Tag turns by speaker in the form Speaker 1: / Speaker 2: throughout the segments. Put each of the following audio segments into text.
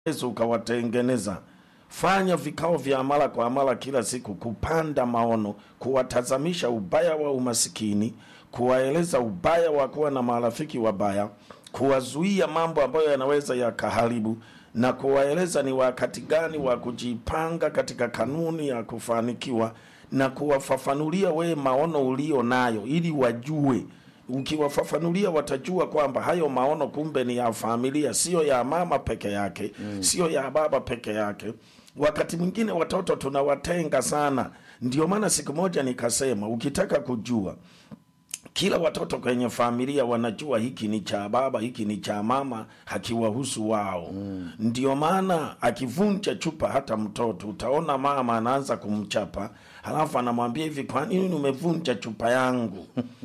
Speaker 1: uwezo ukawatengeneza. Fanya vikao vya mara kwa mara kila siku, kupanda maono, kuwatazamisha ubaya wa umasikini, kuwaeleza ubaya wa kuwa na marafiki wabaya, kuwazuia mambo ambayo yanaweza yakaharibu na kuwaeleza ni wakati gani wa kujipanga katika kanuni ya kufanikiwa na kuwafafanulia wewe maono ulio nayo ili wajue ukiwafafanulia watajua kwamba hayo maono kumbe ni ya familia, sio ya mama peke yake mm. sio ya baba peke yake. Wakati mwingine watoto tunawatenga sana. Ndio maana siku moja nikasema, ukitaka kujua kila watoto kwenye familia wanajua hiki ni cha baba, hiki ni cha mama, hakiwahusu wao mm. Ndio maana akivunja chupa, hata mtoto utaona mama anaanza kumchapa, halafu anamwambia hivi, kwa nini umevunja chupa yangu?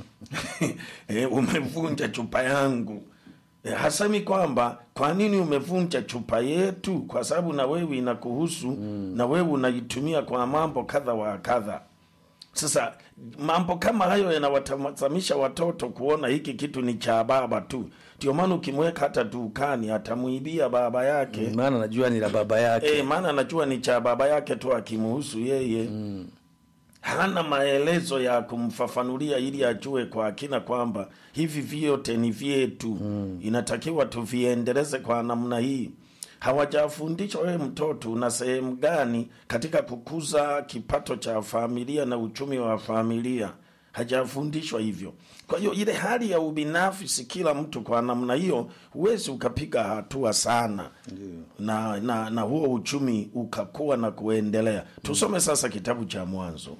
Speaker 1: e, umevunja chupa yangu. E, hasemi kwamba kwa nini umevunja chupa yetu, kwa sababu na wewe inakuhusu mm. na wewe unaitumia kwa mambo kadha wa kadha. Sasa mambo kama hayo yanawatazamisha watoto kuona hiki kitu ni cha baba tu. Ndio maana ukimweka hata dukani atamwibia baba yake
Speaker 2: maana najua ni la baba yake
Speaker 1: e, maana anajua ni cha baba yake tu, akimuhusu yeye mm. hana maelezo ya kumfafanulia ili ajue kwa kina kwamba hivi vyote ni vyetu mm. inatakiwa tuviendeleze kwa namna hii hawajafundishwa wewe mtoto una sehemu gani katika kukuza kipato cha familia na uchumi wa familia hajafundishwa hivyo kwa hiyo ile hali ya ubinafsi kila mtu kwa namna hiyo huwezi ukapiga hatua sana na, na na huo uchumi ukakuwa na kuendelea tusome sasa kitabu cha mwanzo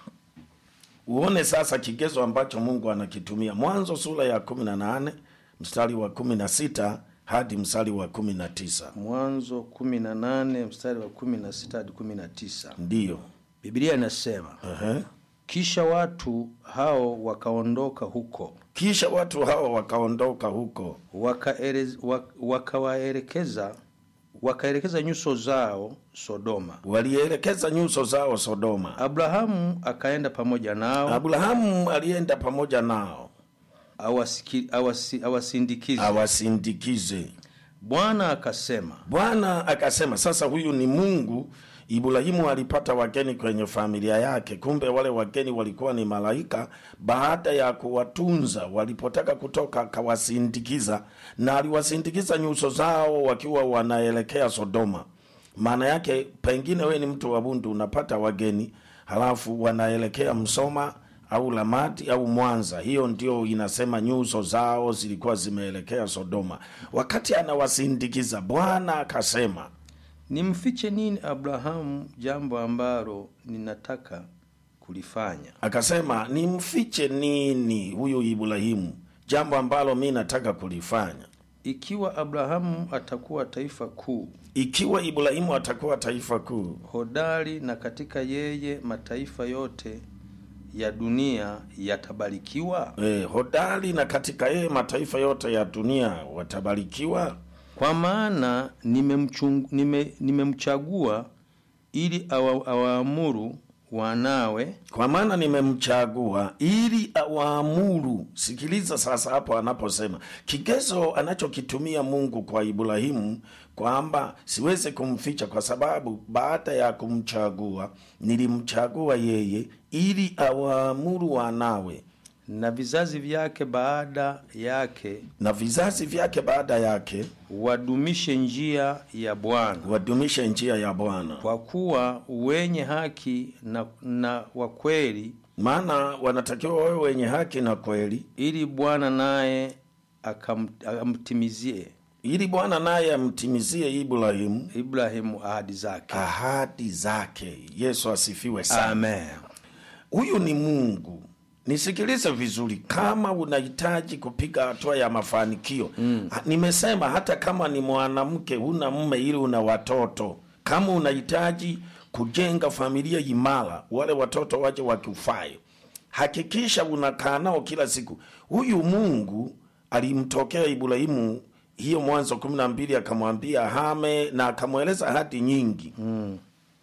Speaker 1: uone sasa kigezo ambacho mungu anakitumia mwanzo sura ya kumi na nane mstari wa kumi na sita hadi mstari wa kumi na tisa
Speaker 2: mwanzo kumi na nane mstari wa kumi na sita hadi kumi na tisa
Speaker 1: ndiyo
Speaker 2: biblia inasema
Speaker 1: uh-huh.
Speaker 2: kisha watu hao wakaondoka huko
Speaker 1: kisha watu hawa wakaondoka huko
Speaker 2: wakaelez- wak- wakawaelekeza wakaelekeza nyuso zao sodoma
Speaker 1: walielekeza nyuso zao sodoma
Speaker 2: abrahamu akaenda pamoja nao
Speaker 1: abrahamu alienda pamoja nao
Speaker 2: awasiki- awasi- awasindikize
Speaker 1: awasindikize
Speaker 2: bwana akasema
Speaker 1: bwana akasema sasa huyu ni mungu ibrahimu alipata wageni kwenye familia yake kumbe wale wageni walikuwa ni malaika baada ya kuwatunza walipotaka kutoka akawasindikiza na aliwasindikiza nyuso zao wakiwa wanaelekea sodoma maana yake pengine we ni mtu wa bundu unapata wageni halafu wanaelekea msoma au lamati au mwanza hiyo ndio inasema nyuso zao zilikuwa zimeelekea sodoma wakati anawasindikiza bwana akasema
Speaker 2: nimfiche nini abrahamu jambo ambalo ninataka kulifanya
Speaker 1: akasema nimfiche nini huyu ibrahimu jambo ambalo mi nataka kulifanya
Speaker 2: ikiwa abrahamu atakuwa taifa kuu
Speaker 1: ikiwa ibrahimu atakuwa taifa kuu
Speaker 2: hodari na katika yeye mataifa yote ya dunia yatabarikiwa
Speaker 1: e, hodari na katika yeye mataifa yote ya dunia watabarikiwa
Speaker 2: kwa maana nimemchung- nime- nimemchagua ili awa, awaamuru wanawe
Speaker 1: kwa maana nimemchagua ili awaamuru sikiliza sasa hapo anaposema kigezo anachokitumia mungu kwa ibrahimu kwamba siwezi kumficha kwa sababu baada ya kumchagua nilimchagua yeye ili awaamuru wanawe
Speaker 2: na vizazi vyake baada yake
Speaker 1: na vizazi vyake baada yake
Speaker 2: wadumishe njia ya bwana
Speaker 1: wadumishe njia ya bwana
Speaker 2: kwa kuwa wenye haki na, na wakweli
Speaker 1: maana wanatakiwa wawe wenye haki na kweli
Speaker 2: ili bwana naye akam- amtimizie
Speaker 1: ili bwana naye amtimizie ibrahimu
Speaker 2: ibrahimu ahadi zake
Speaker 1: ahadi zake yesu asifiwe sana
Speaker 2: amen
Speaker 1: huyu ni mungu nisikilize vizuri kama unahitaji kupiga hatua ya mafanikio mm. nimesema hata kama ni mwanamke huna mme ili una watoto kama unahitaji kujenga familia imara wale watoto waje wakufae hakikisha unakaa nao kila siku huyu mungu alimtokea ibrahimu hiyo mwanzo kumi na mbili akamwambia hame na akamweleza hadi nyingi mm.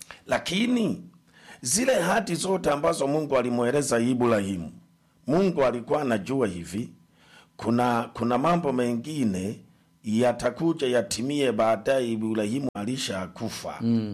Speaker 1: lakini zile hati zote ambazo mungu alimweleza ibrahimu mungu alikuwa anajua hivi kuna kuna mambo mengine yatakuja yatimie baadaye Ibrahimu alishakufa.
Speaker 2: Mm.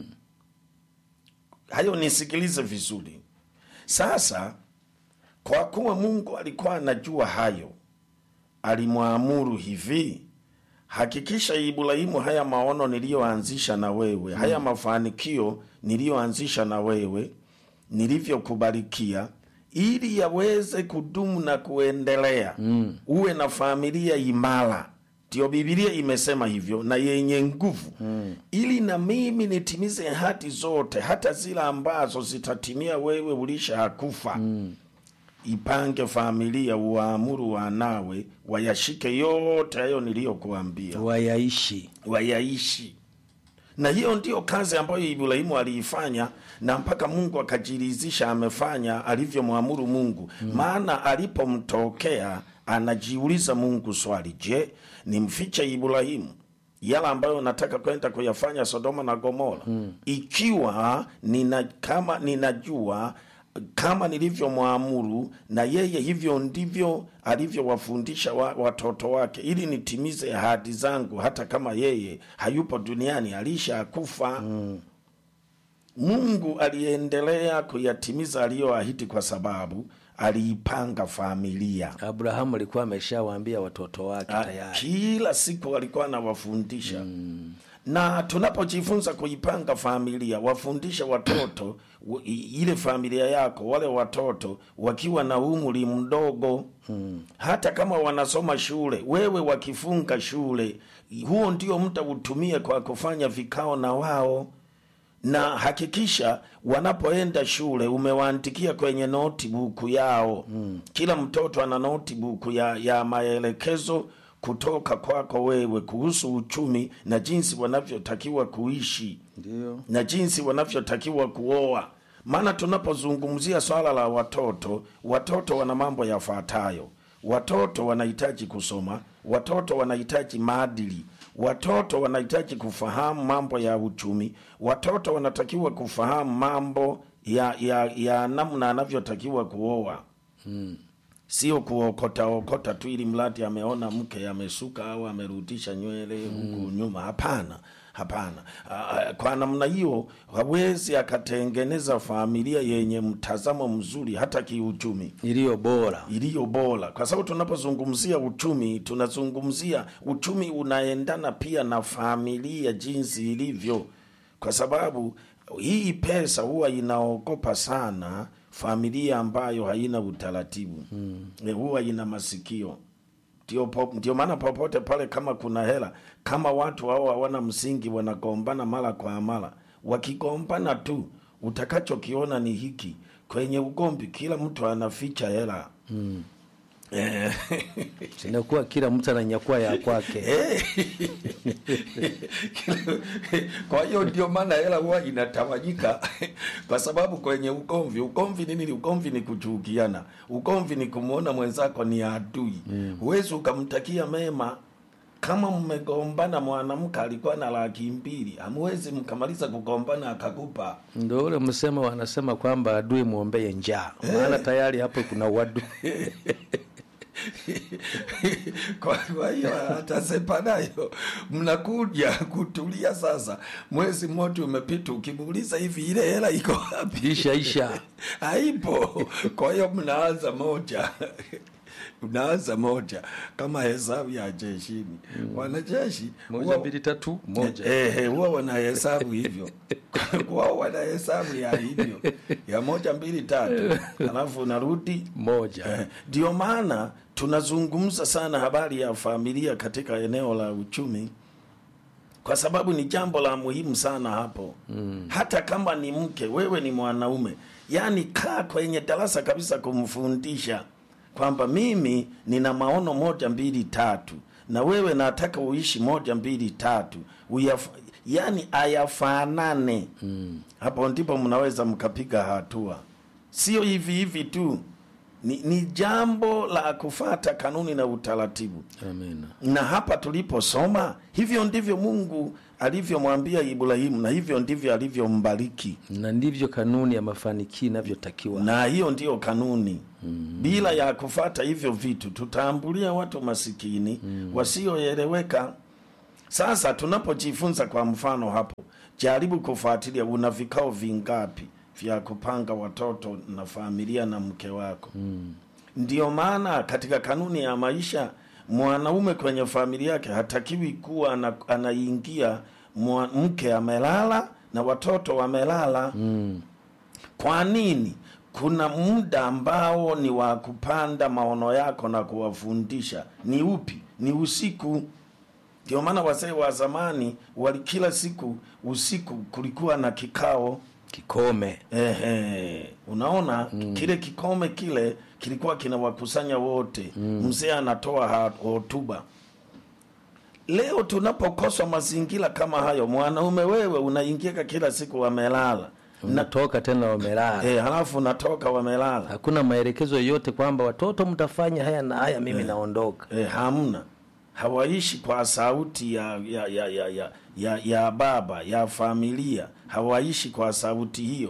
Speaker 1: Hayo nisikilize vizuri. Sasa kwa kuwa Mungu alikuwa anajua hayo, alimwamuru hivi, hakikisha Ibrahimu, haya maono niliyoanzisha na wewe, haya mafanikio niliyoanzisha na wewe, nilivyokubarikia, ili yaweze kudumu na kuendelea, mm. uwe na familia imara ndio Bibilia imesema hivyo na yenye nguvu mm. ili na mimi nitimize hati zote, hata zile ambazo zitatimia wewe ulisha hakufa mm. Ipange familia, uwaamuru wanawe wayashike yote hayo niliyokuambia,
Speaker 2: wayaishi
Speaker 1: wayaishi. Na hiyo ndiyo kazi ambayo Ibrahimu aliifanya, na mpaka Mungu akajiridhisha amefanya alivyomwamuru Mungu mm. maana alipomtokea anajiuliza Mungu swali, je, nimfiche Ibrahimu yala ambayo nataka kwenda kuyafanya Sodoma na Gomora hmm. ikiwa nina, kama ninajua kama nilivyomwamuru na yeye hivyo ndivyo alivyowafundisha wa, watoto wake, ili nitimize ahadi zangu, hata kama yeye hayupo duniani alishakufa. hmm. Mungu aliendelea kuyatimiza aliyoahidi kwa sababu aliipanga familia.
Speaker 2: Abrahamu alikuwa ameshawaambia watoto wake
Speaker 1: Ah,
Speaker 2: tayari.
Speaker 1: Kila siku alikuwa anawafundisha na tunapojifunza kuipanga familia, wafundishe watoto w- i- ile familia yako, wale watoto wakiwa na umri mdogo hata kama wanasoma shule, wewe wakifunga shule, huo ndio muda utumie kwa kufanya vikao na wao na hakikisha wanapoenda shule umewaandikia kwenye notebook yao mm. Kila mtoto ana notebook ya, ya maelekezo kutoka kwako wewe kuhusu uchumi na jinsi wanavyotakiwa kuishi
Speaker 2: Ndio.
Speaker 1: na jinsi wanavyotakiwa kuoa. Maana tunapozungumzia swala la watoto, watoto wana mambo yafuatayo: watoto wanahitaji kusoma, watoto wanahitaji maadili, watoto wanahitaji kufahamu mambo ya uchumi, watoto wanatakiwa kufahamu mambo ya, ya, ya namna anavyotakiwa kuoa sio kuokota okota tu ili mradi ameona mke amesuka au amerudisha nywele huku nyuma. Hapana, hapana. Ah, Kwa namna hiyo hawezi akatengeneza familia yenye mtazamo mzuri hata kiuchumi
Speaker 2: Iliyo bora.
Speaker 1: iliyo bora, kwa sababu tunapozungumzia uchumi tunazungumzia uchumi unaendana pia na familia jinsi ilivyo, kwa sababu hii pesa huwa inaogopa sana familia ambayo haina utaratibu mm. huwa ina masikio ndio po- ndio maana popote pale kama kuna hela, kama watu hao hawana msingi, wanagombana mara kwa mara. Wakigombana tu, utakachokiona ni hiki kwenye ugomvi, kila mtu anaficha hela mm. eh,
Speaker 2: Inakuwa kila mtu ananyakua ya kwake.
Speaker 1: kwa hiyo ndio maana hela huwa inatawanyika kwa sababu kwenye ugomvi, ugomvi ni nini? Ugomvi ni kuchukiana, ugomvi ni kumwona mwenzako ni adui. Huwezi ukamtakia mema. Kama mmegombana, mwanamke alikuwa na laki mbili, hamwezi mkamaliza kugombana akakupa
Speaker 2: Ndio ule msemo wanasema kwamba adui mwombee njaa, maana tayari hapo kuna wadu
Speaker 1: kwa kwa hiyo atasepa nayo, mnakuja kutulia sasa. Mwezi mmoja umepita, ukimuuliza hivi, ile hela iko wapi?
Speaker 2: isha isha.
Speaker 1: haipo. Kwa hiyo mnaanza moja mnaanza moja kama hesabu ya jeshini. Wanajeshi
Speaker 2: Moja
Speaker 1: huwa-
Speaker 2: mbili tatu moja.
Speaker 1: Eh, eh, huwa wanahesabu hivyo wao wanahesabu ya hivyo ya moja mbili tatu, alafu narudi
Speaker 2: Moja.
Speaker 1: Eh, Ndio maana tunazungumza sana habari ya familia katika eneo la uchumi, kwa sababu ni jambo la muhimu sana hapo mm. Hata kama ni mke, wewe ni mwanaume, yaani kaa kwenye darasa kabisa kumfundisha kwamba mimi nina maono moja mbili tatu, na wewe nataka uishi moja mbili tatu, uyaf yani ayafanane mm. Hapo ndipo mnaweza mkapiga hatua, sio hivi hivi tu ni, ni jambo la kufata kanuni na utaratibu.
Speaker 2: Amina.
Speaker 1: Na hapa tuliposoma, hivyo ndivyo Mungu alivyomwambia Ibrahimu, na hivyo ndivyo alivyombariki,
Speaker 2: Na ndivyo kanuni ya mafanikio inavyotakiwa.
Speaker 1: na hiyo ndiyo kanuni. Bila ya kufata hivyo vitu, tutaambulia watu masikini wasioeleweka. Sasa tunapojifunza kwa mfano hapo, jaribu kufuatilia, una vikao vingapi vya kupanga watoto na familia na mke wako mm. Ndiyo maana katika kanuni ya maisha mwanaume kwenye familia yake hatakiwi kuwa ana, anaingia mwa- mke amelala na watoto wamelala
Speaker 2: Mm.
Speaker 1: kwa nini? Kuna muda ambao ni wa kupanda maono yako na kuwafundisha. Ni upi? Ni usiku. Ndio maana wazee wa zamani wali kila siku usiku kulikuwa na kikao.
Speaker 2: Kikome.
Speaker 1: Ehe, unaona kile kikome kile kilikuwa kinawakusanya wote. Mzee anatoa ha- hotuba. Leo tunapokosa mazingira kama hayo, mwanaume wewe unaingia kila siku wamelala na
Speaker 2: Natoka tena wamelala.
Speaker 1: Eh, halafu natoka wamelala.
Speaker 2: Hakuna maelekezo yoyote kwamba watoto mtafanya haya na haya, mimi naondoka.
Speaker 1: Eh, hamna. Hawaishi kwa sauti ya ya, ya, ya, ya, ya ya baba ya familia, hawaishi kwa sauti hiyo.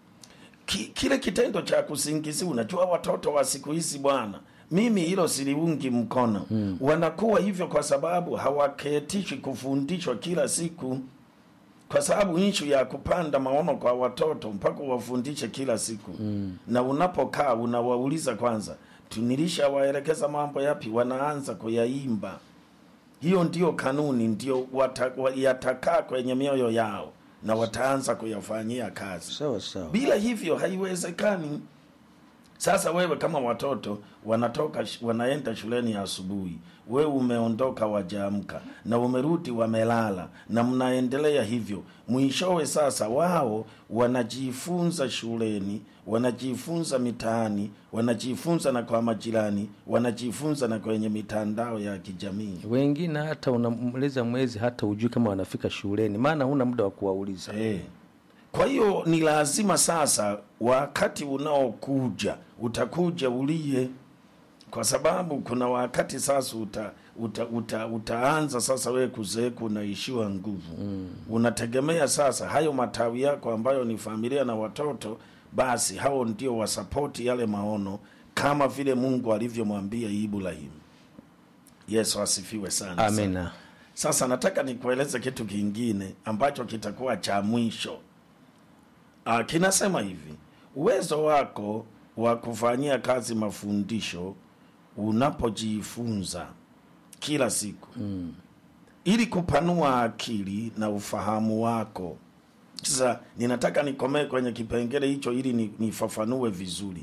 Speaker 1: Ki, kile kitendo cha kusingizia, unajua watoto wa siku hizi bwana, mimi hilo siliungi mkono hmm. Wanakuwa hivyo kwa sababu hawaketishwi kufundishwa kila siku, kwa sababu ishu ya kupanda maono kwa watoto mpaka wafundishe kila siku mm. na unapokaa unawauliza kwanza, tunilishawaelekeza mambo yapi? Wanaanza kuyaimba. Hiyo ndio kanuni, ndio wata, wa- yatakaa kwenye mioyo yao na wataanza kuyafanyia kazi.
Speaker 2: Sawa sawa.
Speaker 1: Bila hivyo haiwezekani. Sasa wewe kama watoto wanatoka sh- wanaenda shuleni asubuhi, wewe umeondoka wajaamka na umerudi wamelala, na mnaendelea hivyo, mwishowe sasa wao wanajifunza shuleni, wanajifunza mitaani, wanajifunza na kwa majirani, wanajifunza na kwenye mitandao ya kijamii.
Speaker 2: Wengine hata unamaliza mwezi hata ujui kama wanafika shuleni, maana huna muda wa kuwauliza.
Speaker 1: Eh. Kwa hiyo ni lazima sasa, wakati unaokuja utakuja ulie, kwa sababu kuna wakati sasa uta, uta, uta, utaanza sasa wewe kuzeeka, unaishiwa nguvu mm. Unategemea sasa hayo matawi yako ambayo ni familia na watoto, basi hao ndio wasapoti yale maono kama vile Mungu alivyomwambia Ibrahimu. Yesu asifiwe sana sana.
Speaker 2: Amina.
Speaker 1: Sasa nataka nikueleze kitu kingine ambacho kitakuwa cha mwisho. Ah, kinasema hivi, uwezo wako wa kufanyia kazi mafundisho unapojifunza kila siku mm. ili kupanua akili na ufahamu wako. Sasa ninataka nikomee kwenye kipengele hicho ili ni- nifafanue vizuri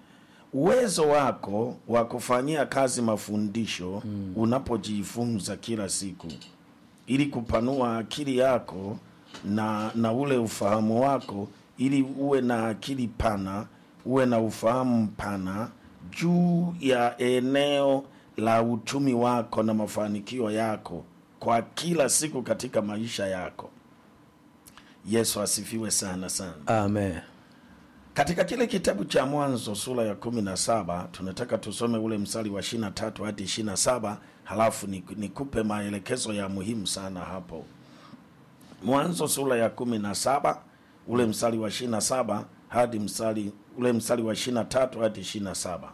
Speaker 1: uwezo wako wa kufanyia kazi mafundisho mm. unapojifunza kila siku ili kupanua akili yako na na ule ufahamu wako ili uwe na akili pana uwe na ufahamu mpana juu ya eneo la uchumi wako na mafanikio yako kwa kila siku katika maisha yako yesu asifiwe sana sana
Speaker 2: Amen.
Speaker 1: katika kile kitabu cha Mwanzo sura ya kumi na saba tunataka tusome ule mstari wa ishirini na tatu hadi ishirini na saba halafu ni- nikupe maelekezo ya muhimu sana hapo. Mwanzo sura ya kumi na saba ule mstari wa ishirini na saba hadi mstari ule mstari wa ishirini na tatu hadi ishirini na saba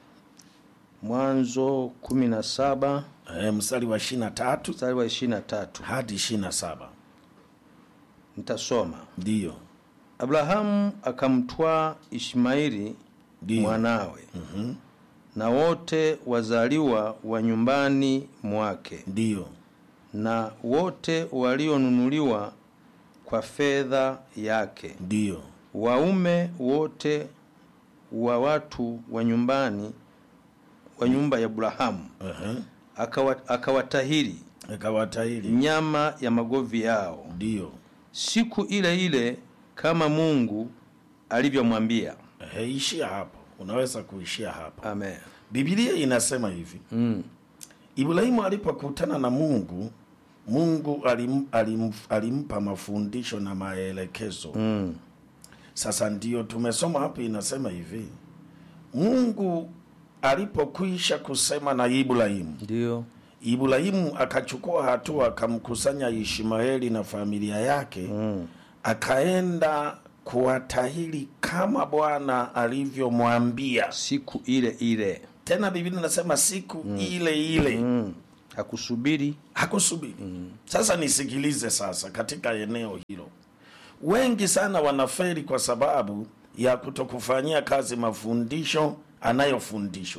Speaker 2: Mwanzo kumi na saba
Speaker 1: e, mstari wa ishirini na tatu
Speaker 2: mstari wa ishirini na tatu
Speaker 1: hadi ishirini na saba
Speaker 2: nitasoma.
Speaker 1: ndiyo
Speaker 2: Abrahamu akamtwaa Ishmaeli
Speaker 1: Ndiyo.
Speaker 2: mwanawe na wote wazaliwa wa nyumbani mwake
Speaker 1: ndiyo
Speaker 2: na wote walionunuliwa kwa fedha yake,
Speaker 1: ndiyo
Speaker 2: waume wote wa watu wa nyumbani wa nyumba ya Abrahamu,
Speaker 1: Ehe.
Speaker 2: akawa, akawatahiri
Speaker 1: akawatahiri
Speaker 2: nyama ya magovi yao
Speaker 1: ndiyo
Speaker 2: siku ile ile kama Mungu alivyomwambia.
Speaker 1: Ehe, ishia hapo unaweza kuishia hapo
Speaker 2: Amen.
Speaker 1: Biblia inasema hivi
Speaker 2: Mm.
Speaker 1: Ibrahimu alipokutana na Mungu, Mungu alim, alim, alimpa mafundisho na maelekezo.
Speaker 2: Mm.
Speaker 1: Sasa ndio tumesoma hapo, inasema hivi Mungu alipokwisha kusema na Ibrahimu,
Speaker 2: Ndio.
Speaker 1: Ibrahimu akachukua hatua, akamkusanya Ishmaeli na familia yake
Speaker 2: Mm.
Speaker 1: akaenda kuwatahiri kama Bwana alivyomwambia.
Speaker 2: Siku ile ile.
Speaker 1: Tena Biblia inasema siku ile ile
Speaker 2: Mm. hakusubiri
Speaker 1: hakusubiri sasa nisikilize sasa katika eneo hilo wengi sana wanaferi kwa sababu ya kutokufanyia kazi mafundisho anayofundishwa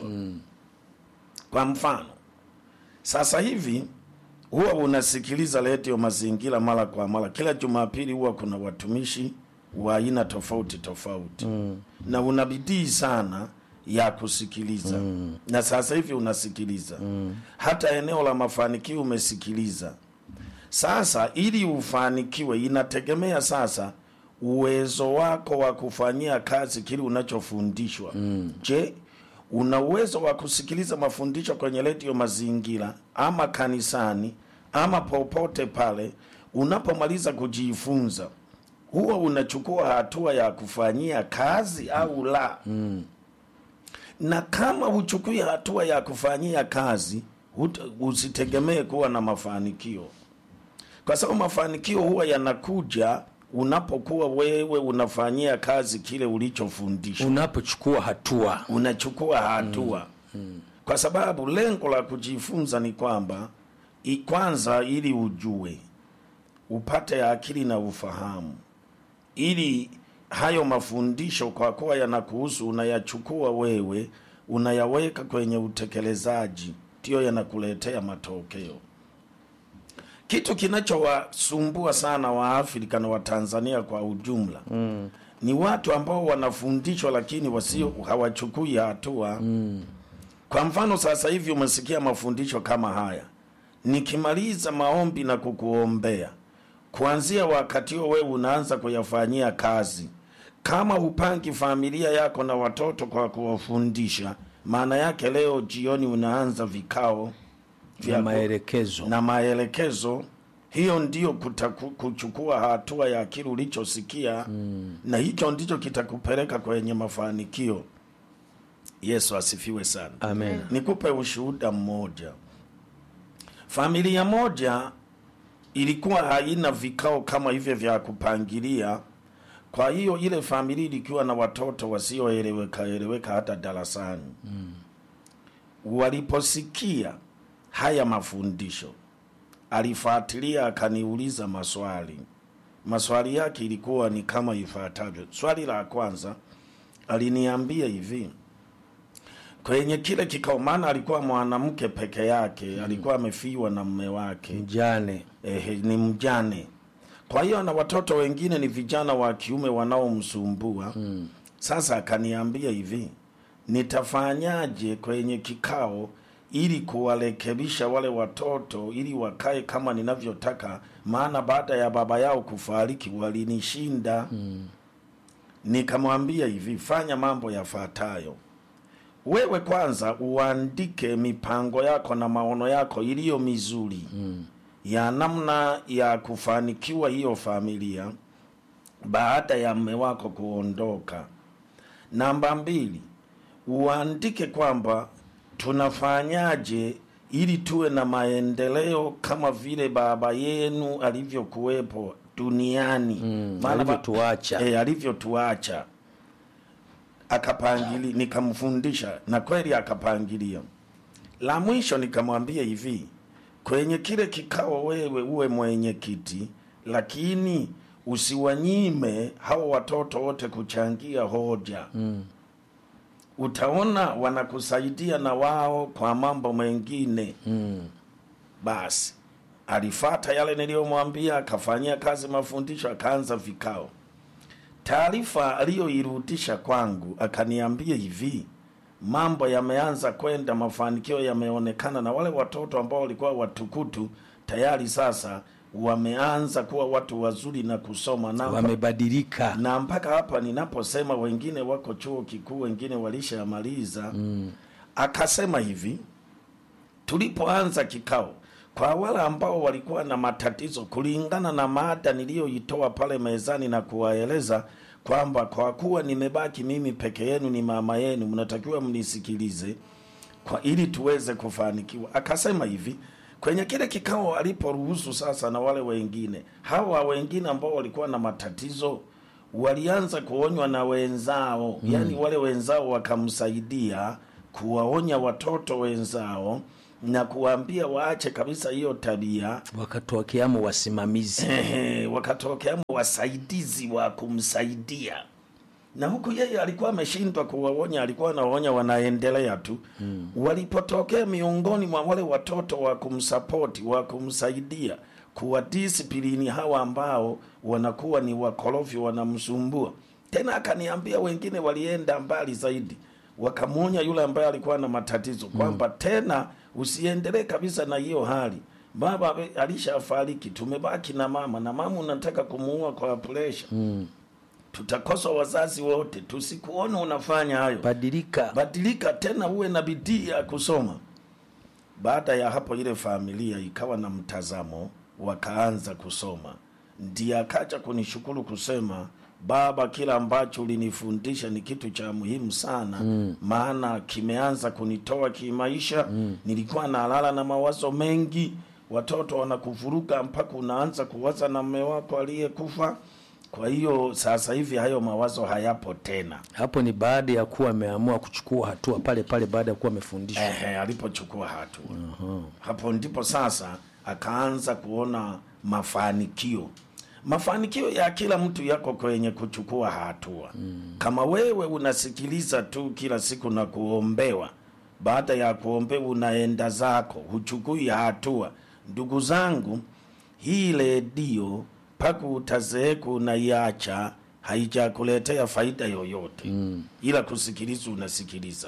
Speaker 1: kwa mfano sasa hivi huwa unasikiliza redio mazingira mara kwa mara kila jumapili huwa kuna watumishi wa aina tofauti tofauti mm. na una bidii sana ya kusikiliza mm. na sasa hivi unasikiliza mm. hata eneo la mafanikio umesikiliza sasa ili ufanikiwe inategemea sasa uwezo wako wa kufanyia kazi kile unachofundishwa mm. je una uwezo wa kusikiliza mafundisho kwenye redio mazingira ama kanisani ama popote pale unapomaliza kujifunza huwa unachukua hatua ya kufanyia kazi au la mm. na kama huchukui hatua ya kufanyia kazi hut- usitegemee kuwa na mafanikio kwa sababu mafanikio huwa yanakuja unapokuwa wewe unafanyia kazi kile ulichofundishwa
Speaker 2: unapochukua hatua
Speaker 1: unachukua hatua mm. kwa sababu lengo la kujifunza ni kwamba i- kwanza ili ujue upate akili na ufahamu ili hayo mafundisho kwa kuwa yanakuhusu unayachukua wewe unayaweka kwenye utekelezaji ndiyo yanakuletea matokeo kitu kinachowasumbua sana waafrika na watanzania kwa ujumla mm. ni watu ambao wanafundishwa lakini wasio hawachukui hatua mm. kwa mfano sasa hivi umesikia mafundisho kama haya nikimaliza maombi na kukuombea kuanzia wakati huo wewe unaanza kuyafanyia kazi kama upangi familia yako na watoto kwa kuwafundisha maana yake leo jioni unaanza vikao
Speaker 2: vya maelekezo
Speaker 1: na maelekezo hiyo ndio kutaku, kuchukua hatua ya kile ulichosikia mm. na hicho ndicho kitakupeleka kwenye mafanikio yesu asifiwe sana
Speaker 2: amen
Speaker 1: nikupe ushuhuda mmoja familia moja ilikuwa haina vikao kama hivyo vya kupangilia kwa hiyo ile familia ilikuwa na watoto wasioeleweka eleweka hata darasani mm. waliposikia haya mafundisho alifuatilia akaniuliza maswali maswali yake ilikuwa ni kama ifuatavyo swali la kwanza aliniambia hivi kwenye kile kikao maana alikuwa mwanamke peke yake alikuwa amefiwa na mme wake
Speaker 2: mjane
Speaker 1: eh, ni mjane kwa hiyo na watoto wengine ni vijana wa kiume wanaomsumbua mm. sasa akaniambia hivi nitafanyaje kwenye kikao ili kuwarekebisha wale watoto ili wakae kama ninavyotaka maana baada ya baba yao kufariki walinishinda mm. nikamwambia hivi fanya mambo yafuatayo wewe kwanza uandike mipango yako na maono yako iliyo mizuri mm. ya namna ya kufanikiwa hiyo familia baada ya mme wako kuondoka namba mbili uandike kwamba tunafanyaje ili tuwe na maendeleo kama vile baba yenu alivyokuwepo duniani
Speaker 2: Mm,
Speaker 1: Maana ba-
Speaker 2: alivyotuacha.
Speaker 1: eh, alivyotuacha akapangili nikamfundisha na kweli akapangilia la mwisho nikamwambia hivi kwenye kile kikao wewe uwe mwenyekiti lakini usiwanyime hao watoto wote kuchangia hoja mm. utaona wanakusaidia na wao kwa mambo mengine
Speaker 2: mm.
Speaker 1: basi alifata yale niliyomwambia akafanyia kazi mafundisho akaanza vikao taarifa aliyoirudisha kwangu akaniambia hivi mambo yameanza kwenda mafanikio yameonekana na wale watoto ambao walikuwa watukutu tayari sasa wameanza kuwa watu wazuri na kusoma na,
Speaker 2: wamebadilika
Speaker 1: na mpaka hapa ninaposema wengine wako chuo kikuu wengine walishamaliza mm. akasema hivi tulipoanza kikao kwa wale ambao walikuwa na matatizo kulingana na mada niliyoitoa pale mezani na kuwaeleza kwamba kwa kuwa nimebaki mimi peke yenu ni mama yenu mnatakiwa mnisikilize kwa ili tuweze kufanikiwa akasema hivi kwenye kile kikao aliporuhusu sasa na wale wengine hawa wengine ambao walikuwa na matatizo walianza kuonywa na wenzao mm. yani wale wenzao wakamsaidia kuwaonya watoto wenzao na kuwaambia waache kabisa hiyo tabia
Speaker 2: wakatokeamo wasimamizi
Speaker 1: Ehe, wakatokea wasaidizi wa kumsaidia na huku yeye alikuwa ameshindwa kuwaonya, alikuwa anaonya wanaendelea tu mm. Walipotokea miongoni mwa wale watoto wa kumsapoti wa kumsaidia kuwadisiplini hawa ambao wanakuwa ni wakorofi, wanamsumbua tena. Akaniambia wengine walienda mbali zaidi, wakamwonya yule ambaye alikuwa na matatizo kwamba tena usiendelee kabisa na hiyo hali baba ame- alishafariki, tumebaki na mama na mama unataka kumuua kwa presha mm. Tutakosa wazazi wote, tusikuone unafanya hayo.
Speaker 2: badilika
Speaker 1: Badilika tena, uwe na bidii ya kusoma. Baada ya hapo, ile familia ikawa na mtazamo, wakaanza kusoma. Ndiye akaja kunishukuru kusema, baba, kila ambacho ulinifundisha ni kitu cha muhimu sana mm. maana kimeanza kunitoa kimaisha mm. nilikuwa nalala na mawazo mengi, watoto wanakuvuruga mpaka unaanza kuwaza na mme wako aliyekufa. Kwa hiyo sasa hivi hayo mawazo hayapo tena.
Speaker 2: hapo ni baada ya kuwa ameamua kuchukua hatua pale pale baada ya kuwa amefundishwa
Speaker 1: Ehe, alipochukua hatua hapo ndipo sasa akaanza kuona mafanikio. Mafanikio ya kila mtu yako kwenye kuchukua hatua. Kama wewe unasikiliza tu kila siku na kuombewa, baada ya kuombewa unaenda zako, huchukui hatua. Ndugu zangu, hii redio mpaka utazeeka unaiacha, haijakuletea faida yoyote ila kusikiliza, unasikiliza.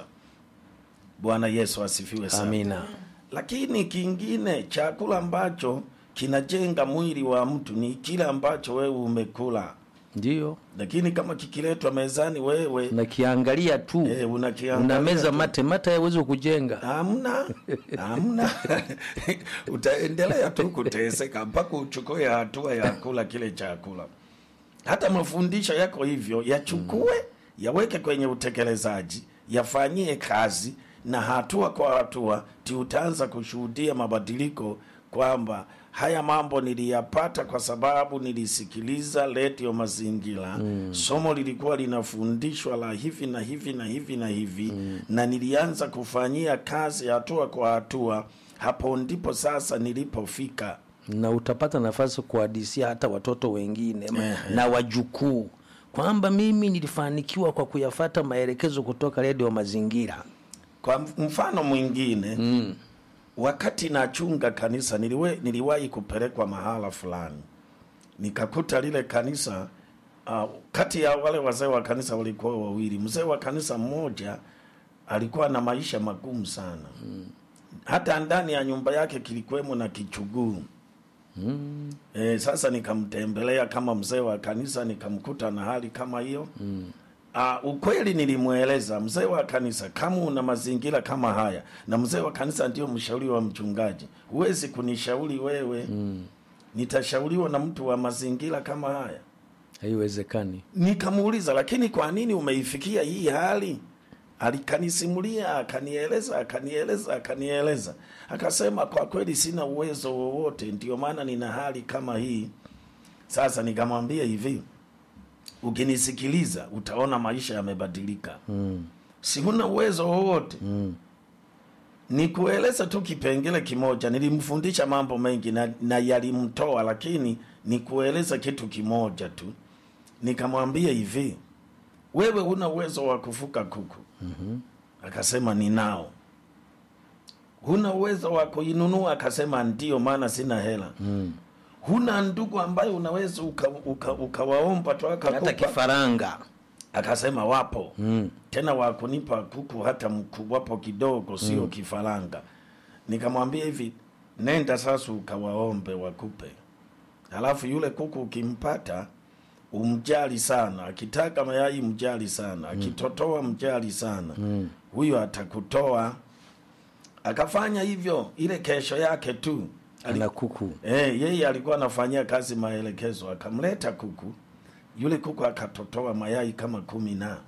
Speaker 1: Bwana Yesu asifiwe sana.
Speaker 2: amina
Speaker 1: Lakini kingine, chakula ambacho kinajenga mwili wa mtu ni kile ambacho wewe umekula,
Speaker 2: ndio
Speaker 1: lakini kama kikiletwa mezani wewe
Speaker 2: nakiangalia tu
Speaker 1: eh, unakiangalia
Speaker 2: unameza
Speaker 1: tu.
Speaker 2: mate mate hayawezi kujenga
Speaker 1: Hamna, hamna. Utaendelea tu kuteseka mpaka uchukue hatua ya kula kile chakula. Hata mafundisho yako hivyo, yachukue yaweke kwenye utekelezaji, yafanyie kazi, na hatua kwa hatua ti utaanza kushuhudia mabadiliko kwamba haya mambo niliyapata kwa sababu nilisikiliza redio Mazingira. Somo lilikuwa linafundishwa la hivi na hivi na hivi na hivi na nilianza kufanyia kazi hatua kwa hatua. Hapo ndipo sasa nilipofika.
Speaker 2: na utapata nafasi kuhadisia hata watoto wengine ma- na wajukuu kwamba mimi nilifanikiwa kwa kuyafata maelekezo kutoka redio mazingira
Speaker 1: Kwa mfano mwingine wakati nachunga kanisa niliwe, niliwahi kupelekwa mahala fulani nikakuta lile kanisa uh, kati ya wale wazee wa kanisa walikuwa wawili. Mzee wa kanisa mmoja alikuwa na maisha magumu sana hata ndani ya nyumba yake kilikuwemo na kichuguu mm. E, sasa nikamtembelea kama mzee wa kanisa nikamkuta na hali kama hiyo mm. Uh, ukweli nilimweleza mzee wa kanisa, kama una mazingira kama haya, na mzee wa kanisa ndio mshauri wa mchungaji, huwezi kunishauri wewe mm. nitashauriwa na mtu wa mazingira kama haya.
Speaker 2: haiwezekani
Speaker 1: Nikamuuliza, lakini kwa nini umeifikia hii hali? Alikanisimulia, akanieleza, akanieleza, akanieleza, akasema kwa kweli sina uwezo wowote, ndio maana nina hali kama hii. Sasa nikamwambia hivi, ukinisikiliza utaona maisha yamebadilika. mm. si huna uwezo wowote mm. ni kueleza tu kipengele kimoja. Nilimfundisha mambo mengi na, na yalimtoa, lakini ni kueleza kitu kimoja tu. Nikamwambia hivi, wewe huna uwezo wa kufuka kuku. mm-hmm. Akasema ninao. Huna uwezo wa kuinunua? Akasema ndio, maana sina hela. mm. Huna ndugu ambaye unaweza ukawaomba uka, uka ukawaomba tu
Speaker 2: hata
Speaker 1: akakupa?
Speaker 2: kifaranga
Speaker 1: Akasema wapo
Speaker 2: mm.
Speaker 1: tena wakunipa kuku hata mkubwapo kidogo, sio kifaranga. Nikamwambia hivi, nenda sasa ukawaombe wakupe, halafu yule kuku ukimpata umjali sana, akitaka mayai mjali sana, akitotoa mjali sana, huyo atakutoa. Akafanya hivyo, ile kesho yake tu ali-
Speaker 2: ana kuku
Speaker 1: Eh, yeye alikuwa anafanyia kazi maelekezo, akamleta kuku. Yule kuku akatotoa mayai kama kumi na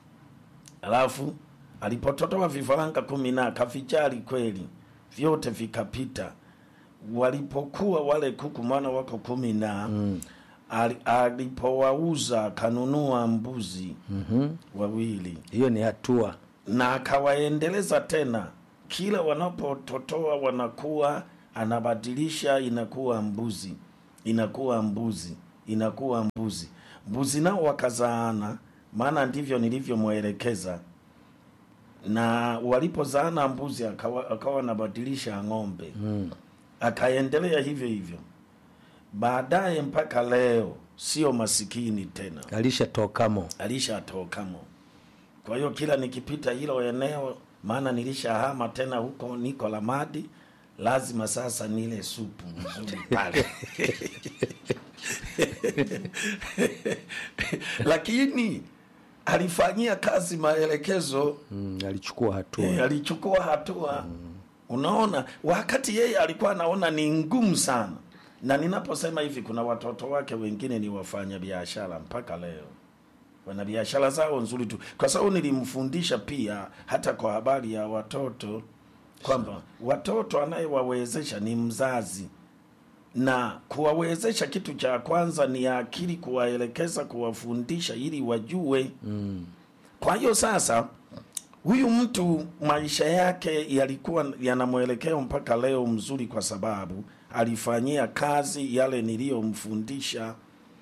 Speaker 1: alafu alipototoa vifaranga kumi na kavijali kweli, vyote vikapita. Walipokuwa wale kuku, maana wako kumi na mm. alipowauza akanunua mbuzi
Speaker 2: mm-hmm.
Speaker 1: wawili
Speaker 2: hiyo ni hatua
Speaker 1: na akawaendeleza tena kila wanapototoa wanakuwa anabadilisha, inakuwa mbuzi, inakuwa mbuzi, inakuwa mbuzi. Mbuzi nao wakazaana, maana ndivyo nilivyomwelekeza na walipozaana mbuzi akawa, akawa anabadilisha ng'ombe
Speaker 2: Mm.
Speaker 1: akaendelea hivyo hivyo baadaye mpaka leo sio masikini tena
Speaker 2: Alishatokamo.
Speaker 1: alishatokamo kwa hiyo kila nikipita hilo eneo maana nilishahama tena huko niko lamadi lazima sasa nile supu nzuri pale lakini alifanyia kazi maelekezo
Speaker 2: Mm. Alichukua hatua.
Speaker 1: Eh, alichukua hatua unaona wakati yeye alikuwa anaona ni ngumu sana na ninaposema hivi kuna watoto wake wengine ni wafanya biashara mpaka leo wana biashara zao nzuri tu kwa sababu nilimfundisha pia hata kwa habari ya watoto kwamba watoto anayewawezesha ni mzazi na kuwawezesha kitu cha kwanza ni akili kuwaelekeza kuwafundisha ili wajue
Speaker 2: Mm.
Speaker 1: kwa hiyo sasa huyu mtu maisha yake yalikuwa yana mwelekeo mpaka leo mzuri, kwa sababu alifanyia kazi yale niliyomfundisha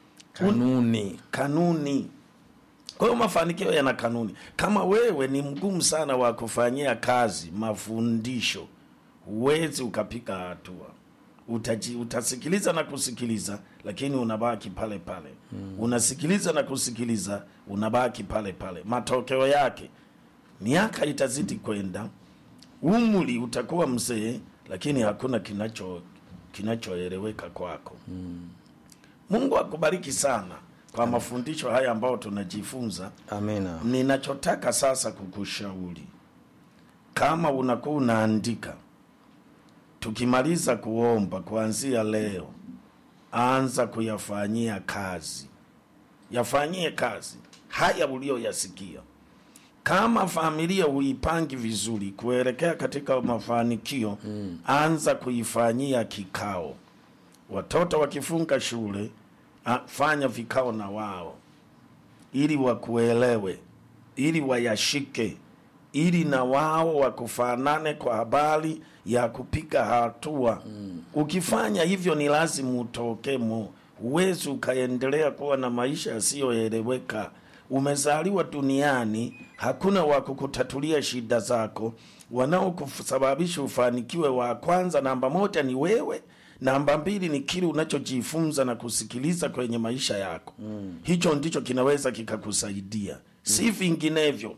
Speaker 2: Kanuni.
Speaker 1: kanuni. Kwa hiyo mafanikio yana kanuni. Kama wewe ni mgumu sana wa kufanyia kazi mafundisho, huwezi ukapiga hatua. Utaji, utasikiliza na kusikiliza, lakini unabaki pale pale mm. Unasikiliza na kusikiliza, unabaki pale pale. Matokeo yake miaka itazidi kwenda, umri utakuwa mzee, lakini hakuna kinacho kinachoeleweka kwako mm. Mungu akubariki sana kwa mafundisho haya ambayo tunajifunza.
Speaker 2: Amina.
Speaker 1: Ninachotaka sasa kukushauri, kama unakuwa unaandika, tukimaliza kuomba kuanzia leo, anza kuyafanyia kazi, yafanyie kazi haya uliyoyasikia. Kama familia huipangi vizuri kuelekea katika mafanikio mm. anza kuifanyia kikao. Watoto wakifunga shule, a- fanya vikao na wao ili wakuelewe, ili wayashike, ili na wao wakufanane kwa habari ya kupiga hatua mm. Ukifanya hivyo ni lazima utokemo. Huwezi ukaendelea kuwa na maisha yasiyoeleweka. Umezaliwa duniani, hakuna wa kukutatulia shida zako. Wanaokusababisha ufanikiwe, wa kwanza, namba moja ni wewe namba mbili ni kile unachojifunza na kusikiliza kwenye maisha yako mm. hicho ndicho kinaweza kikakusaidia mm. si vinginevyo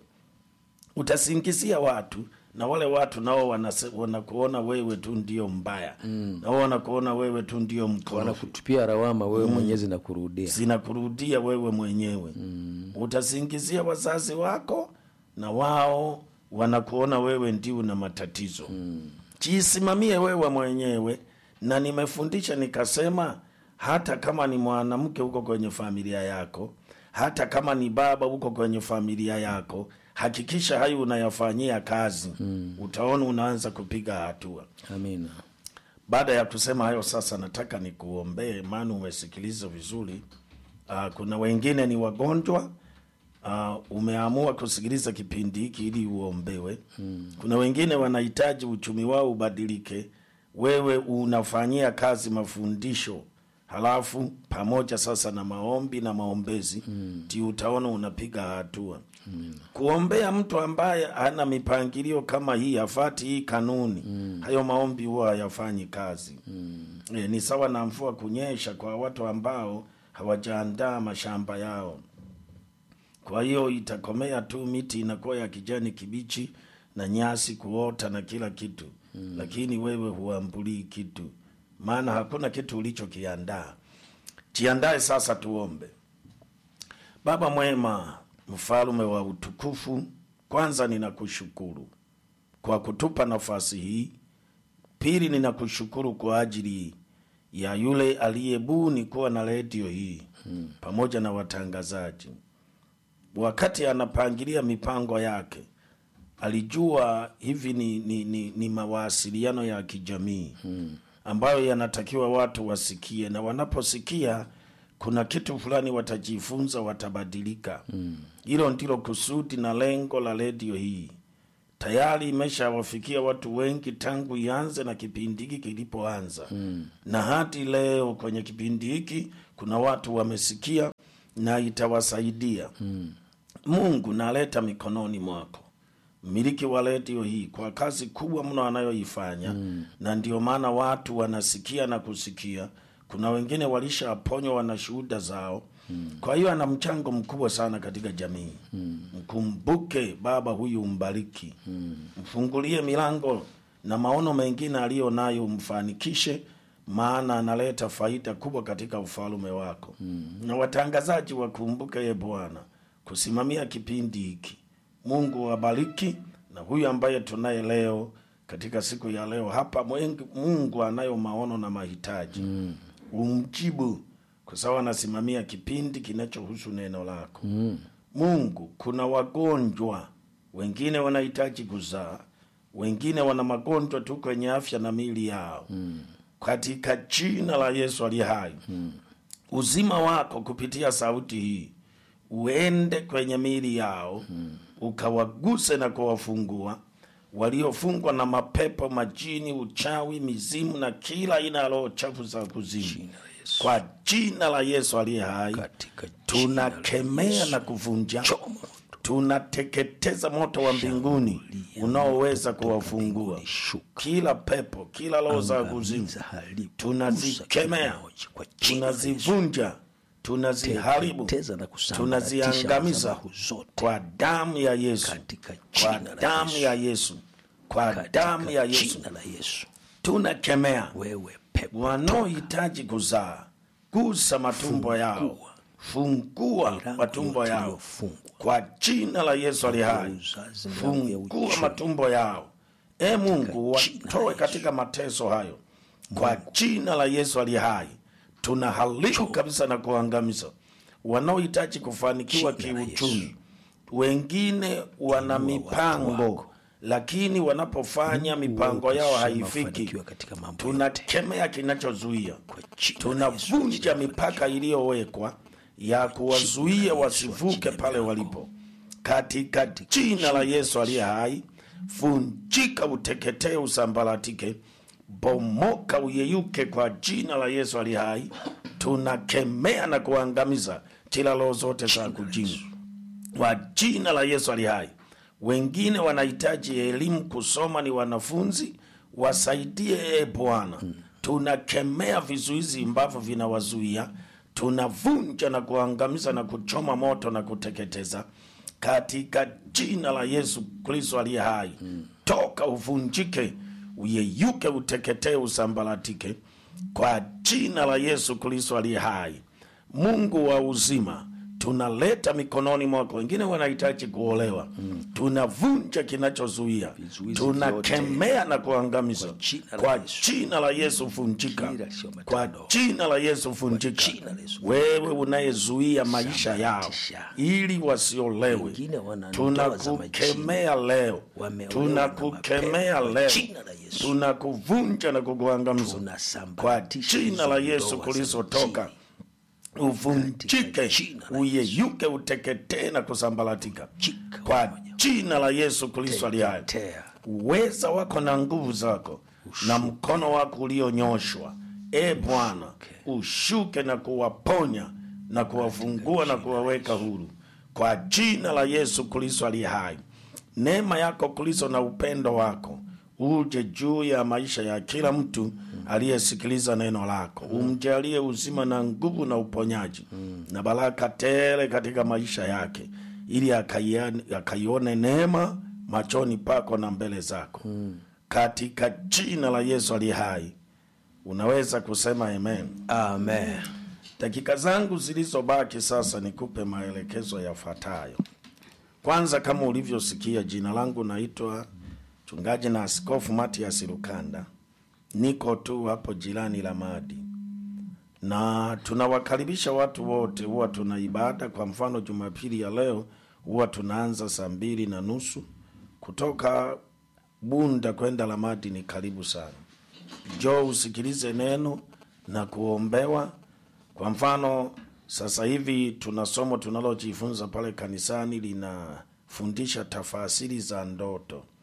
Speaker 1: utasingizia watu na wale watu nao wanase- wanakuona wewe tu ndio mbaya mm. nao wanakuona wewe tu ndio mkorofi
Speaker 2: Wanakutupia lawama wewe mwenyezi na kurudia.
Speaker 1: zinakurudia wewe mwenyewe mm. utasingizia wazazi wako na wao wanakuona wewe ndio una matatizo mm. jisimamie wewe mwenyewe na nimefundisha nikasema hata kama ni mwanamke huko kwenye familia yako hata kama ni baba huko kwenye familia yako hakikisha hayo unayafanyia kazi mm. utaona unaanza kupiga hatua
Speaker 2: Amina.
Speaker 1: baada ya kusema hayo sasa nataka nikuombee maana umesikiliza vizuri uh, kuna wengine ni wagonjwa uh, umeamua kusikiliza kipindi hiki ili uombewe hmm. kuna wengine wanahitaji uchumi wao ubadilike wewe unafanyia kazi mafundisho halafu pamoja sasa na maombi na maombezi ndio hmm. utaona unapiga hatua hmm. kuombea mtu ambaye ana mipangilio kama hii afati hii kanuni hmm. hayo maombi huwa hayafanyi kazi hmm. e, ni sawa na mvua kunyesha kwa watu ambao hawajaandaa mashamba yao kwa hiyo itakomea tu, miti inakuwa ya kijani kibichi na nyasi kuota na kila kitu mm. Lakini wewe huambulii kitu, maana hakuna kitu ulichokiandaa. Jiandae sasa, tuombe. Baba mwema, mfalume wa utukufu, kwanza ninakushukuru kwa kutupa nafasi hii. Pili, ninakushukuru kwa ajili ya yule aliyebuni kuwa na redio hii hmm. pamoja na watangazaji wakati anapangilia mipango yake alijua hivi ni, ni, ni, ni mawasiliano ya kijamii hmm. ambayo yanatakiwa watu wasikie, na wanaposikia kuna kitu fulani watajifunza, watabadilika. Hilo hmm. ndilo kusudi na lengo la redio hii. tayari imeshawafikia watu wengi tangu ianze na kipindi hiki kilipoanza mm. na hadi leo kwenye kipindi hiki kuna watu wamesikia na itawasaidia mm. mungu naleta mikononi mwako mmiliki wa redio hii kwa kazi kubwa mno anayoifanya mm. na ndio maana watu wanasikia na kusikia kuna wengine walishaponywa wana shuhuda zao mm. kwa hiyo ana mchango mkubwa sana katika jamii mm. mkumbuke baba huyu mbariki mm. mfungulie milango na maono mengine aliyo nayo umfanikishe maana analeta faida kubwa katika ufalume wako mm. na watangazaji wakumbuke ye bwana kusimamia kipindi hiki mungu wabariki na huyu ambaye tunaye leo katika siku ya leo hapa mwengi, mungu anayo maono na mahitaji mm. umjibu kwa sababu anasimamia kipindi kinachohusu neno lako mm. mungu kuna wagonjwa wengine wanahitaji kuzaa wengine wana magonjwa tu kwenye afya na mili yao mm. katika jina la yesu aliye hai mm. uzima wako kupitia sauti hii uende kwenye miili yao mm. ukawaguse na kuwafungua waliofungwa na mapepo majini uchawi mizimu na kila aina ya roho chafu za kuzimu kwa jina la yesu aliye hai
Speaker 2: katika jina la
Speaker 1: tunakemea
Speaker 2: Yesu.
Speaker 1: na kuvunja
Speaker 2: Choma moto.
Speaker 1: tunateketeza moto wa mbinguni unaoweza kuwafungua
Speaker 2: Shuka.
Speaker 1: kila pepo kila roho za kuzimu
Speaker 2: Angamiza, haribu,
Speaker 1: tunazikemea
Speaker 2: gusa kimoja kwa jina la Yesu.
Speaker 1: tunazivunja tunaziharibu
Speaker 2: Teketeza na kusambaratisha
Speaker 1: tunaziangamiza
Speaker 2: madhabahu zote
Speaker 1: kwa damu ya yesu
Speaker 2: katika
Speaker 1: kwa
Speaker 2: jina la
Speaker 1: damu
Speaker 2: Yesu.
Speaker 1: ya yesu kwa damu ya
Speaker 2: katika
Speaker 1: yesu
Speaker 2: jina la Yesu.
Speaker 1: tunakemea
Speaker 2: Wewe pepo
Speaker 1: wanaohitaji kuzaa gusa matumbo yao fungua
Speaker 2: Milango
Speaker 1: matumbo
Speaker 2: yote
Speaker 1: yao
Speaker 2: iliyofungwa.
Speaker 1: kwa jina la yesu ali hai
Speaker 2: uzazi, milango ya
Speaker 1: fungua
Speaker 2: uchumi.
Speaker 1: matumbo yao e mungu
Speaker 2: jina la
Speaker 1: watoe
Speaker 2: Yesu.
Speaker 1: katika mateso hayo kwa jina la yesu ali hai tunaharibu kabisa na kuangamiza wanaohitaji kufanikiwa
Speaker 2: Jina la
Speaker 1: kiuchumi wengine wana mipango
Speaker 2: wako.
Speaker 1: lakini wanapofanya mipango yao
Speaker 2: ukasema
Speaker 1: haifiki
Speaker 2: wafanikiwe katika mambo
Speaker 1: tunakemea kinachozuia
Speaker 2: Kwa jina la Yesu,
Speaker 1: tunavunja mipaka iliyowekwa ya kuwazuia wasivuke pale walipo katika jina la yesu aliye hai vunjika uteketee usambaratike bomoka uyeyuke kwa jina la yesu aliye hai tunakemea na kuangamiza kila roho zote za kujimu kwa jina la yesu aliye hai wengine wanahitaji elimu kusoma ni wanafunzi wasaidie e bwana tunakemea vizuizi ambavyo vinawazuia tunavunja na kuangamiza na kuchoma moto na kuteketeza katika jina la yesu kristo aliye hai toka uvunjike uyeyuke uteketee usambaratike kwa jina la yesu kristo aliye hai mungu wa uzima tunaleta mikononi mwako wengine wanahitaji kuolewa mm. tunavunja kinachozuia
Speaker 2: Vizuizi
Speaker 1: tunakemea na kuangamiza
Speaker 2: jina la
Speaker 1: kwa
Speaker 2: Yesu.
Speaker 1: jina la yesu vunjika
Speaker 2: Kila sio matendo.
Speaker 1: kwa jina la yesu vunjika
Speaker 2: jina la Yesu.
Speaker 1: wewe unayezuia maisha yao
Speaker 2: Sambaratisha.
Speaker 1: ili wasiolewe
Speaker 2: Wengine wana ndoa za
Speaker 1: tunakukemea leo
Speaker 2: Wameolewa na
Speaker 1: tunakukemea
Speaker 2: mapepo. Kwa
Speaker 1: leo
Speaker 2: jina la Yesu.
Speaker 1: tunakuvunja na kukuangamiza kwa
Speaker 2: Tunasambaratisha
Speaker 1: jina la
Speaker 2: hizo
Speaker 1: yesu
Speaker 2: ndoa za
Speaker 1: kulizotoka
Speaker 2: mjini.
Speaker 1: uvunjike
Speaker 2: Katika jina la
Speaker 1: uyeyuke uteketee na kusambaratika
Speaker 2: Chika
Speaker 1: kwa
Speaker 2: pamoja.
Speaker 1: jina la yesu kristo aliye hai
Speaker 2: Teketea.
Speaker 1: uweza wako na nguvu zako na mkono wako ulionyoshwa e bwana ushuke na kuwaponya na kuwafungua na kuwaweka huru kwa jina la yesu kristo aliye hai neema yako kristo na upendo wako uje juu ya maisha ya kila mtu aliyesikiliza neno lako umjalie uzima na nguvu na uponyaji na baraka tele katika maisha yake ili akaione akaione neema machoni pako na mbele zako katika jina la yesu aliye hai unaweza kusema amen
Speaker 2: Amen.
Speaker 1: dakika zangu zilizobaki sasa nikupe maelekezo yafuatayo kwanza kama ulivyosikia jina langu naitwa mchungaji na askofu matias lukanda niko tu hapo jirani la madi na tunawakaribisha watu wote huwa tuna ibada kwa mfano jumapili ya leo huwa tunaanza saa mbili na nusu kutoka bunda kwenda lamadi ni karibu sana jo usikilize neno na kuombewa kwa mfano sasa hivi tuna somo tunalojifunza pale kanisani linafundisha tafasiri za ndoto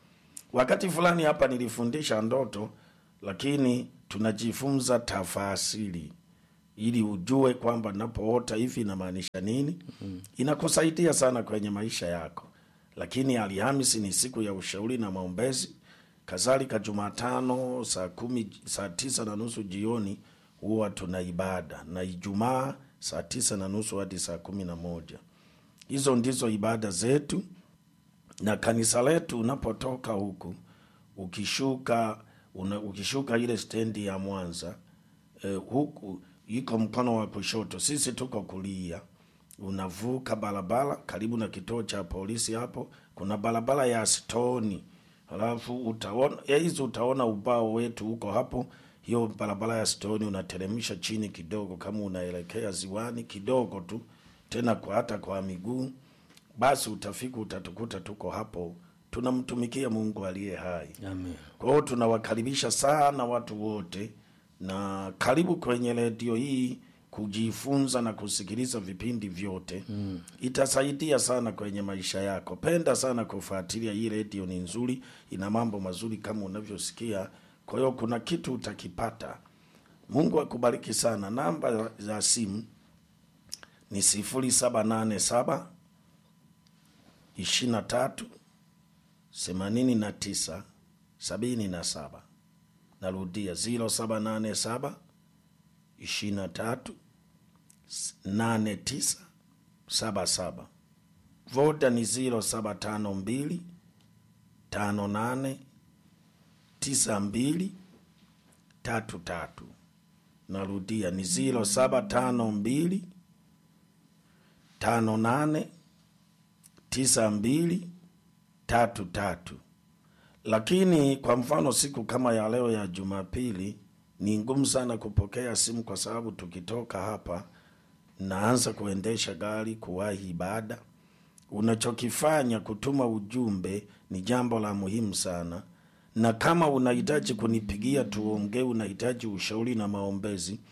Speaker 1: wakati fulani hapa nilifundisha ndoto lakini tunajifunza tafasiri ili ujue kwamba napoota hivi inamaanisha nini mm. inakusaidia sana kwenye maisha yako lakini alhamisi ni siku ya ushauri na maombezi kadhalika jumatano saa kumi saa tisa na nusu jioni huwa tuna ibada na ijumaa saa tisa na nusu hadi saa kumi na moja hizo ndizo ibada zetu na kanisa letu unapotoka huku ukishuka una, ukishuka ile stendi ya mwanza eh, huku iko mkono wa kushoto sisi tuko kulia unavuka barabara karibu na kituo cha polisi hapo kuna barabara ya stoni halafu utaona ya hizi utaona ubao wetu huko hapo hiyo barabara ya stoni unateremsha chini kidogo kama unaelekea ziwani kidogo tu tena kwa hata kwa miguu basi utafika utatukuta tuko hapo tunamtumikia mungu aliye hai
Speaker 2: Amen.
Speaker 1: kwa hiyo tunawakaribisha sana watu wote na karibu kwenye redio hii kujifunza na kusikiliza vipindi vyote mm. itasaidia sana kwenye maisha yako penda sana kufuatilia hii redio ni nzuri ina mambo mazuri kama unavyosikia kwa hiyo kuna kitu utakipata mungu akubariki sana namba za simu ni sifuri saba nane saba ishiri na tatu themanini na tisa sabini na saba narudia ziro saba nane saba ishiri na tatu nane tisa saba saba voda ni ziro saba tano mbili tano nane tisa mbili tatu tatu narudia ni ziro saba tano mbili tano nane tisa mbili tatu tatu lakini kwa mfano siku kama ya leo ya jumapili ni ngumu sana kupokea simu kwa sababu tukitoka hapa naanza kuendesha gari kuwahi ibada unachokifanya kutuma ujumbe ni jambo la muhimu sana na kama unahitaji kunipigia tuongee unahitaji ushauri na maombezi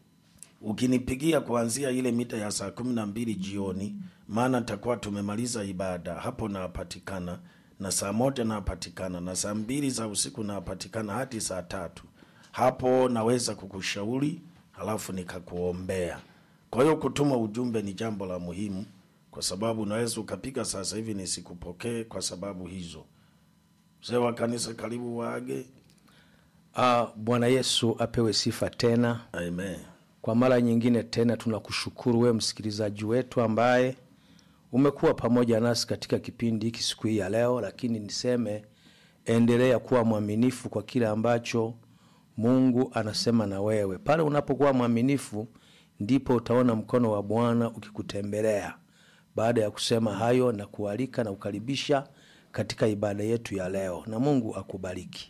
Speaker 1: ukinipigia kuanzia ile mita ya saa kumi na mbili jioni maana takuwa tumemaliza ibada hapo napatikana na saa moja napatikana na saa mbili za usiku napatikana hadi saa tatu hapo naweza kukushauri halafu nikakuombea kwa hiyo kutuma ujumbe ni jambo la muhimu kwa sababu unaweza ukapiga sasa hivi nisikupokee kwa sababu hizo mzee wa kanisa karibu waage
Speaker 2: Ah, bwana yesu apewe sifa tena
Speaker 1: amen
Speaker 2: kwa mara nyingine tena tunakushukuru wewe msikilizaji wetu ambaye umekuwa pamoja nasi katika kipindi hiki siku hii ya leo lakini niseme endelea kuwa mwaminifu kwa kile ambacho mungu anasema na wewe pale unapokuwa mwaminifu ndipo utaona mkono wa bwana ukikutembelea baada ya kusema hayo na kualika na kukaribisha katika ibada yetu ya leo na mungu akubariki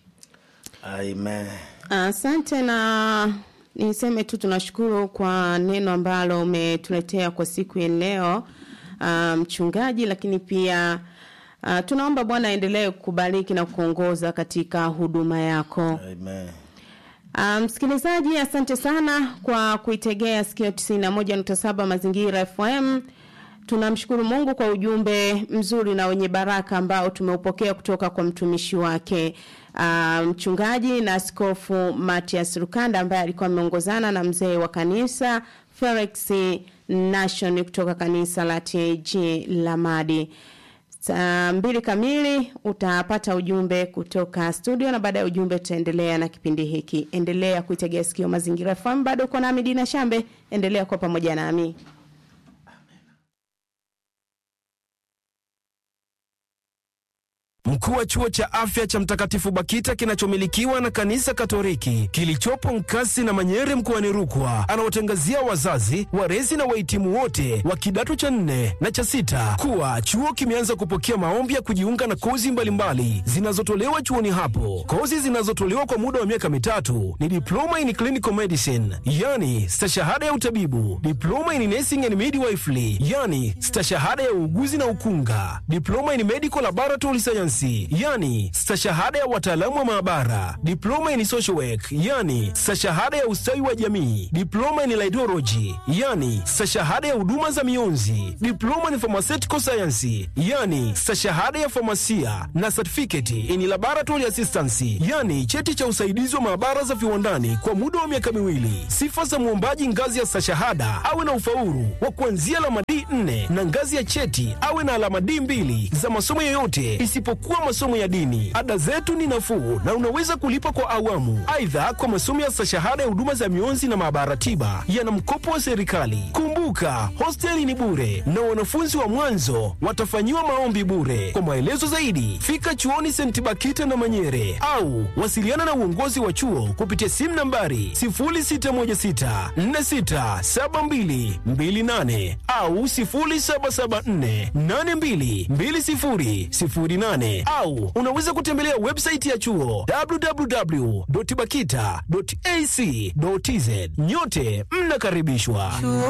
Speaker 1: amen
Speaker 3: Asante na niseme tu tunashukuru kwa neno ambalo umetuletea kwa siku ya leo ah, mchungaji, lakini pia uh, tunaomba Bwana aendelee kukubariki na kuongoza katika huduma yako.
Speaker 1: amen
Speaker 3: Ah, Msikilizaji, asante sana kwa kuitegea sikio 91.7 Mazingira FM. Tunamshukuru Mungu kwa ujumbe mzuri na wenye baraka ambao tumeupokea kutoka kwa mtumishi wake ah, mchungaji na askofu Matias Rukanda ambaye alikuwa ameongozana na mzee wa kanisa Felix Nation kutoka kanisa la TAG Lamadi. Saa mbili kamili utapata ujumbe kutoka studio, na baada ya ujumbe tutaendelea na kipindi hiki. Endelea kuitegea sikio Mazingira FM. Bado uko nami Dina Shambe, endelea kuwa pamoja nami.
Speaker 4: Mkuu wa chuo cha afya cha Mtakatifu Bakita kinachomilikiwa na kanisa Katoliki kilichopo Nkasi na Manyere mkoani Rukwa anawatangazia wazazi, walezi na wahitimu wote wa kidato cha nne na cha sita kuwa chuo kimeanza kupokea maombi ya kujiunga na kozi mbalimbali zinazotolewa chuoni hapo. Kozi zinazotolewa kwa muda wa miaka mitatu ni diploma in clinical medicine, yani stashahada ya utabibu, diploma in nursing and midwifery, yani stashahada ya uuguzi na ukunga, diploma in medical laboratory science, sayansi, yani stashahada ya wataalamu wa maabara, diploma in social work, yani stashahada ya ustawi wa jamii, diploma in laidology, yani stashahada ya huduma za mionzi, diploma in pharmaceutical science, yani stashahada ya famasia na certificate in laboratory assistance, yani cheti cha usaidizi wa maabara za viwandani kwa muda wa miaka miwili. Sifa za mwombaji ngazi ya stashahada awe na ufaulu wa kuanzia alama D4 na ngazi ya cheti awe na alama D2 za masomo yoyote isipokuwa masomo ya dini. Ada zetu ni nafuu na unaweza kulipa kwa awamu. Aidha, kwa masomo ya stashahada ya huduma za mionzi na maabara tiba yana mkopo wa serikali. Kumbuka, hosteli ni bure na wanafunzi wa mwanzo watafanyiwa maombi bure. Kwa maelezo zaidi, fika chuoni St. Bakita na Manyere au wasiliana na uongozi wa chuo kupitia simu nambari 0616467228 au 0774822008 au unaweza kutembelea website ya chuo www.bakita.ac.tz. Nyote mnakaribishwa.